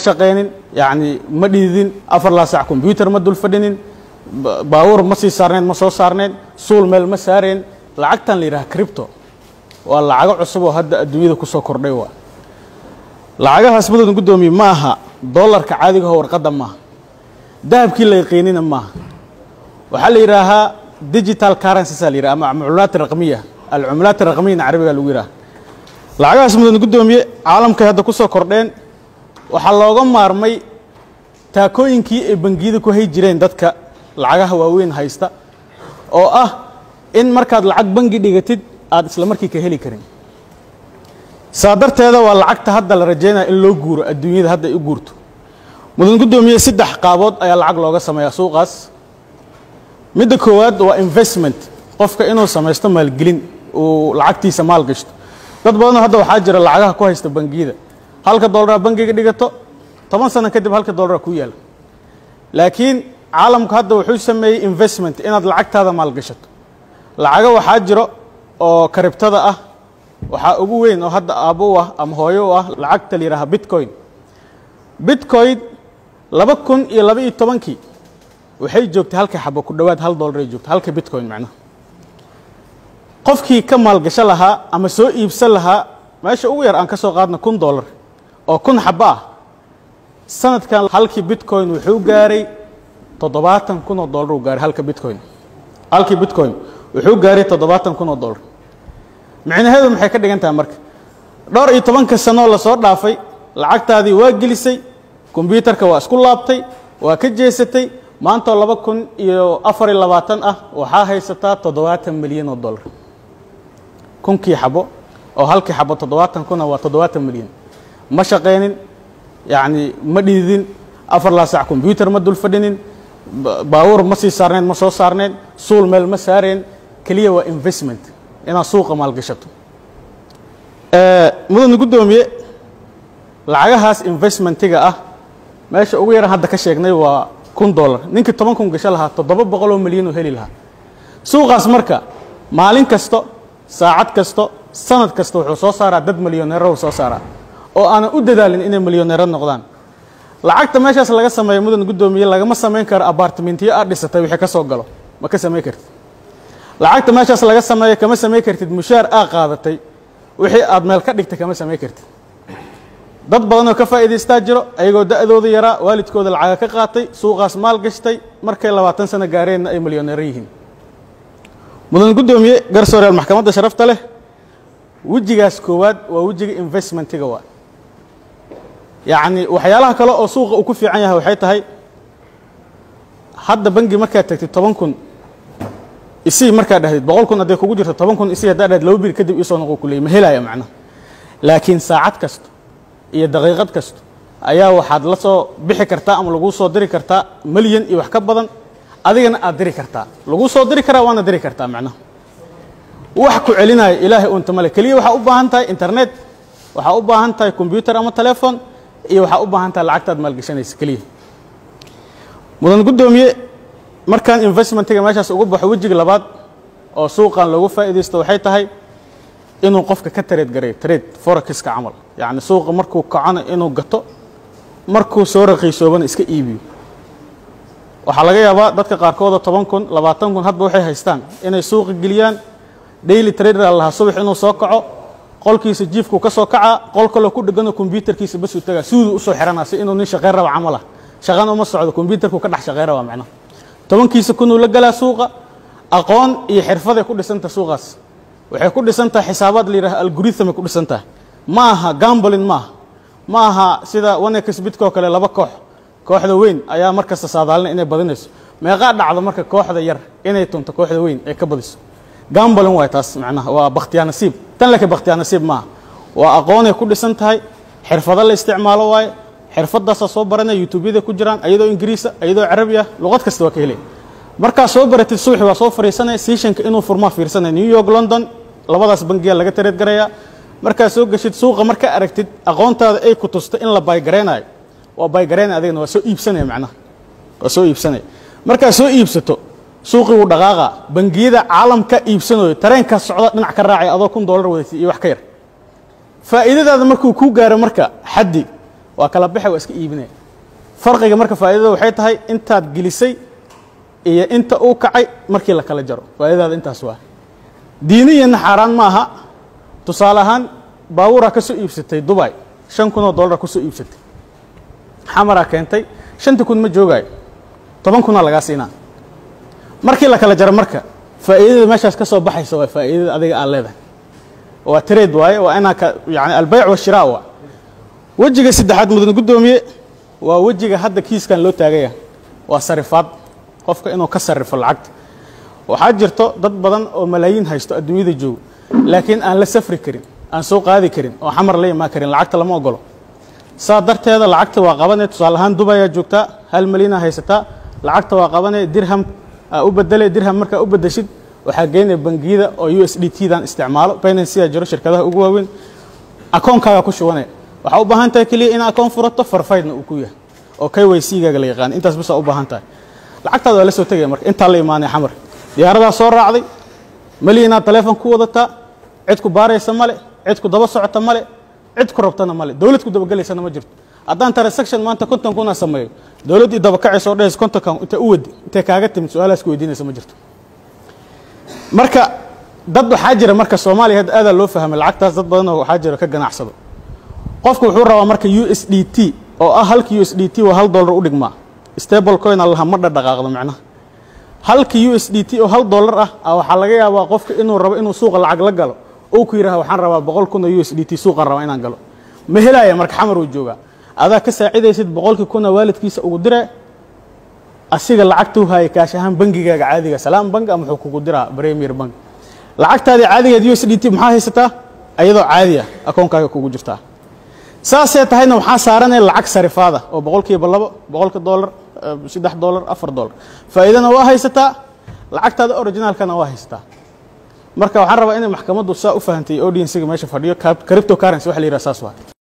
shaqaynin yani ma dhididin afar laa sac combyuter ma dul fadhinin baawur ma sii saarnayn ma soo saarnayn suul meel ma saareen lacagtan la yidhaha cripto waa lacago cusub oo hadda adduunyada ku soo kordhay waa lacagahaas mudan guddoomiye ma aha dollarka caadigaho warqadda maaha dahabkii la yaqiinina maaha waxaa la yidhaahaa digital currencies la yidhaha ama cumulaat raqmiya alcumulaat raqmiyana carabiga lagu yidhaha lacagahaas mudan guddoomiye caalamkay hadda ku soo kordheen waxaa looga maarmay taakooyinkii ay bangiyada ku hay jireen dadka lacagaha waaweyn haysta oo ah in markaad lacag bangi dhigatid aad isla markii ka heli karin saa darteeda waa lacagta hadda la rajaynaya in loo guuro adduunyada hadda ay u guurto mudan guddoomiye saddex qaabood ayaa lacag looga sameeyaa suuqaas midda koowaad waa investment qofka inuu samaysto maalgelin uu lacagtiisa maal gashto dad badanoo hadda waxaa jira lacagaha ku haysta bangiyada halka dollaraa bangiga dhigato toban sano kadib halka dollara ku yaala laakiin caalamku hadda wuxuu sameeyey investment inaad lacagtaada maalgashato lacago waxaa jiro oo karibtada ah waxaa ugu weyn oo hadda aabbo u ah ama hooyo u ah lacagta la yidhaaha bitcoin bitcoin laba kun iyo laba iyo tobankii waxay joogtay halka xabo ku dhowaad hal dollar ay joogtay halka bitcoin macnaha qofkii ka maalgasho lahaa ama soo iibsan lahaa meesha ugu yar aan ka soo qaadna kun dollar oo kun xabo ah sanadkan halkii bitcoin wuxuu gaaray toddobaatan kun oo dollar uu gaaray halka bitcoin halkii bitcoin wuxuu gaaray toddobaatan kun oo dollar micnaheedu maxay ka dhigan tahay marka dhowr iyo tobanka sanoo lasoo dhaafay lacagtaadii waa gelisay kombyuutarka waa isku laabtay waa ka jeesatay maantoo laba kun iyo afar iyo labaatan ah waxaa haysataa toddobaatan milyan oo dollar kunkii xabo oo halkii xabo toddobaatan kuna waa toddobaatan milyan ma shaqaynin yacni ma dhididin afar laa sac combyuter ma dul fadhinin baawur ma sii saarnayn ma soo saarnayn suul meel ma saareen keliya waa investment inaad suuqa maalgashato mudana guddoomiye lacagahaas investmentiga ah meesha ugu yaran hadda ka sheegnay waa kun dollar ninkii toban kun gasho lahaa toddoba boqoloo milyan oo heli lahaa suuqaas marka maalin kasto saacad kasto sanad kasta wuxuu soo saaraa dad milyoneero soo saaraa oo aanan u dadaalin inay milyoneero noqdaan lacagta meeshaas laga sameeyo mudan guddoomiye lagama samayn karo abartimentiyo aad dhisatay wixii ka soo galo ma ka samayn kartid lacagta meeshaas laga sameeyo kama samayn kartid mushaar aa qaadatay wixii aad meel ka dhigtay kama samayn kartid dad badanoo ka faa'iidaystaa jiro ayagoo da'dooda yaraa waalidkooda lacaga ka qaatay suuqaas maal gashtay markay labaatan sano gaareenna ay milyoneero yihiin mudan guddoomiye garsooreyaal maxkamadda sharafta leh wejigaas koowaad waa wejiga investmentiga waa yacni waxyaalaha kale oo suuqa uu ku fiican yahay waxay tahay hadda bangi markaad tagtid toban kun isii markaad dhahdid boqol kun hadday kugu jirto toban kun isii haddaad dhahdid laba bir kadib isoo noqo ku leey ma helaya macnaha laakiin saacad kasto iyo daqiiqad kasto ayaa waxaad la soo bixi kartaa ama laguu soo diri kartaa milyan iyo wax ka badan adigana aad diri kartaa laguu soo diri karaa waana diri kartaa macnaha wax ku celinaya ilaahay unta male keliya waxaa u baahan tahay internet waxaa u baahan tahay combyuter ama telefon iyo waxaa u baahan tahay lacagtaad maalgashanaysa keliya mudan guddoomiye markaan investmentiga meeshaas ugu baxo wejiga labaad oo suuqan loogu faa'iidaysto waxay tahay inuu qofka ka tareed gareeyo tareed forexiska camal yacni suuqa markuu kacona inuu gato markuu soo raqiisoobana iska iibiyo waxaa laga yaabaa dadka qaarkooda toban kun labaatan kun hadba waxay haystaan inay suuqa geliyaan daily trader lahaa subax inuu soo kaco qolkiisa jiifkuu ka soo kacaa qol kaloo ku dhegano kombyutarkiisa basuu tagaa suuduu usoo xiranaa si inuu nin shaqayn raba camal ah shaqana uma socdo kombyutarkuu ka dhex shaqayn rabaa macnaha tobankiisa kunuu la galaa suuqa aqoon iyo xirfaday ku dhisanta suuqaas waxay ku dhisan tahay xisaabaad la yidhaha algorithm ay ku dhisan tahay ma aha gambolin maaha ma aha sida wanex bidkoo kale laba koox kooxda weyn ayaa mar kasta saadaalina inay badinayso meeqaa dhacdo marka kooxda yar inay tunto kooxda weyn ay ka badiso gambolin waay taas macnaha waa bakhtiyaa nasiib tan laakiin bakhtiyaa nasiib maaha waa aqoonay ku dhisan tahay xirfado la isticmaalo waaye xirfadaasaa soo baranaya youtubeyada ku jiraan ayadoo ingiriisa ayadoo carabi ah luqad kasta waa ka helaya markaa soo baratid subaxi waa soo fariisanaya siishanka inuu furmaa fiirsanaya new york london labadaas bangiya laga tareed garayaa markaa soo geshid suuqa marka aragtid aqoontaada ay ku tusta in la baygaraynayo waa baygareynaya adigana waa soo iibsanaya macnaha waa soo iibsanaya markaa soo iibsato suuqii wuu dhaqaaqa bangiyada caalamka iibsanayo tareenkaa socda dhinac ka raacaya adoo kun dollar wadatid iyo wax ka yar faa'iidadaada markuu kuu gaaro marka xaddi waa kala baxe waa iska iibinaya farqiga marka faa'iidada waxay tahay intaad gelisay iyo inta uu kacay markii la kala jaro faa'iidadaada intaas waa diiniyana xaaraan ma aha tusaale ahaan baabuuraa ka soo iibsatay dubay shan kun oo dollar ku soo iibsatay xamaraa keentay shantii kun ma joogaayo toban kunaa lagaa siinaa markii la kala jaro marka faa'iidada meeshaas ka soo baxaysa waa faa'iidada adiga aad leedahay waa trade waaye waa inaa ka yani albayc washiraa waa wejiga saddexaad mudan guddoomiye waa wejiga hadda kiiskan loo taagaya waa sarifaad qofka inuu ka sarrifo lacagta waxaa jirto dad badan oo malaayiin haysto adduunyada joogo laakiin aan la safri karin aan soo qaadi karin oo xamar la imaan karin lacagta lama ogolo saa darteeda lacagta waa qabanee tusaale ahaan dubayaa joogtaa hal malyanaa haysataa lacagta waa qabanee dirham aa u bedele dirham markaa u bedeshid waxaa geynaya bangiyada oo u s d t dan isticmaalo binancyga jiro shirkadaha ugu waaweyn akoonkaaga ku shubanaya waxaa u baahan tahay keliya ina akoon furato farfaydna uu ku yahay oo k y c gaaga la yaqaan intaas bisaa u baahan tahay lacagtaada waa la soo tegaya marka intaa la imaanaya xamar diyaaradaa soo raacday malyanaa taleefon ku wadataa cid ku baaraysa male cid ku daba socota male cid ku rabtana male dowlad ku dabagelaysana ma jirto haddaan transaction maanta konton kuna sameeyo dowladdii dabakacaysa oo dhahaysa kontonkan intay u wadi intay kaaga timid su-aalahaas ku weydiinaysa ma jirto marka dad waxaa jira marka soomaaliya hadda aadaa loo fahmay lacagtaas dad badanoo waxaa jira ka ganacsado qofku wuxuu rabaa marka u s d t oo ah halka u s d t waa hal dollar u dhigmaa stable coin allaha ma dhadhaqaaqdo macnaha halka u s d t oo hal dollar ah a waxaa laga yaabaa qofka inuu rabo inuu suuqa lacag la galo ou ku yidhaha waxaan rabaa boqol kun oo u s d t suuqan rabaa inaan galo ma helaya marka xamar uu joogaa adaa ka saacidaysid boqolkii kuna waalidkiisa ugu dire asiga lacagtuu haaya kaash ahaan bangigaaga caadiga salaam bank ama wuxuu kugu diraa premier bank lacagtaadii caadigeed u s d t maxaa haysataa ayadoo caadi ah akoonkaaga kugu jirtaa saasee tahayna waxaa saaranaya lacag sarifaada oo boqolkiiba labo boqolka dollar saddex dollar afar dollar faa'iidana waa haysataa lacagtaada originaalkana waa haysataa marka waxaan rabaa inay maxkamaddu saa u fahantay audiensiga meesha fadhiyo cripto currency waxa la yidhaha saas waa